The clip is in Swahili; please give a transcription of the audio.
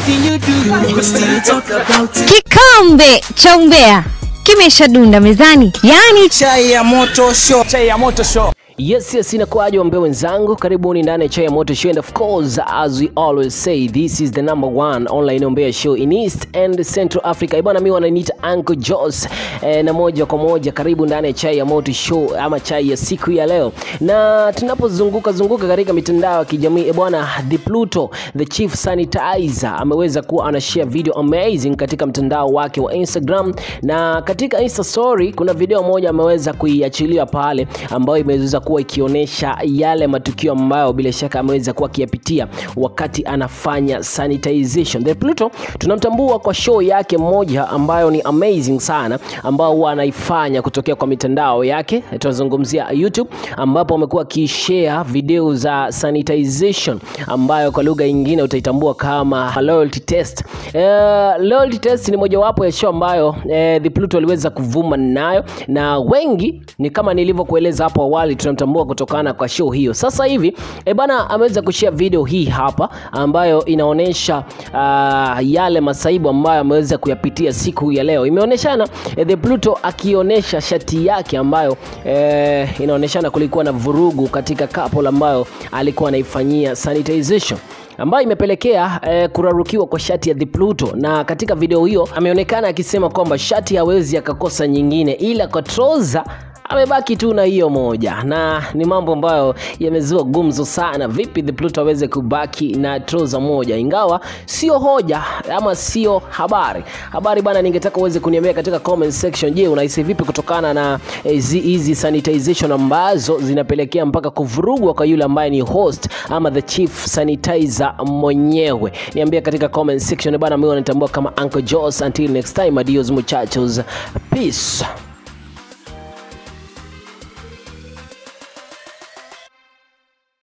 Anything you do, we still talk about it. Kikombe cha umbea kimeshadunda mezani, yaani Chai ya moto show. chai ya moto show Yes, yes, inakuwaje wambea wenzangu, karibuni ndani ya chai ya moto show and of course as we always say this is the number one online ombea show in East and Central Africa. Ibana, mimi wananiita Uncle Jos eh, na moja kwa moja karibu ndani ya chai ya moto show ama chai ya siku ya leo, na tunapozunguka zunguka katika mitandao ya kijamii bwana, the Pluto the chief sanitizer ameweza kuwa anashare video amazing katika mtandao wake wa Instagram, na katika Insta story kuna video moja ameweza kuiachilia pale ambayo imeweza kuwa ikionyesha yale matukio ambayo bila shaka ameweza kuwa akiyapitia wakati anafanya sanitization. The Pluto tunamtambua kwa show yake moja ambayo ni amazing sana, ambao huwa anaifanya kutokea kwa mitandao yake, tunazungumzia YouTube, ambapo amekuwa akishare video za sanitization ambayo kwa lugha nyingine utaitambua kama loyalty test. Eh, loyalty test ni mojawapo ya show ambayo eh, The Pluto aliweza kuvuma nayo na wengi ni kama nilivyokueleza hapo awali tunamtambua kutokana kwa show hiyo. Sasa hivi e bana ameweza kushare video hii hapa ambayo inaonyesha uh, yale masaibu ambayo ameweza kuyapitia siku ya leo. Imeonyeshana eh, The Pluto akionyesha shati yake ambayo eh, inaonyeshana kulikuwa na vurugu katika couple ambayo alikuwa anaifanyia sanitization ambayo imepelekea eh, kurarukiwa kwa shati ya The Pluto, na katika video hiyo ameonekana akisema kwamba shati hawezi akakosa nyingine, ila kwa trouser amebaki tu na hiyo moja, na ni mambo ambayo yamezua gumzo sana. Vipi The Pluto aweze kubaki na trouser moja, ingawa sio hoja ama sio habari. Habari bana, ningetaka uweze kuniambia katika comment section. Je, unahisi vipi kutokana na hizi hizi sanitization ambazo zinapelekea mpaka kuvurugwa kwa yule ambaye ni host ama the chief sanitizer mwenyewe? Niambia katika comment section bana, mimi wanatambua kama Uncle Jos. Until next time, adios muchachos, peace.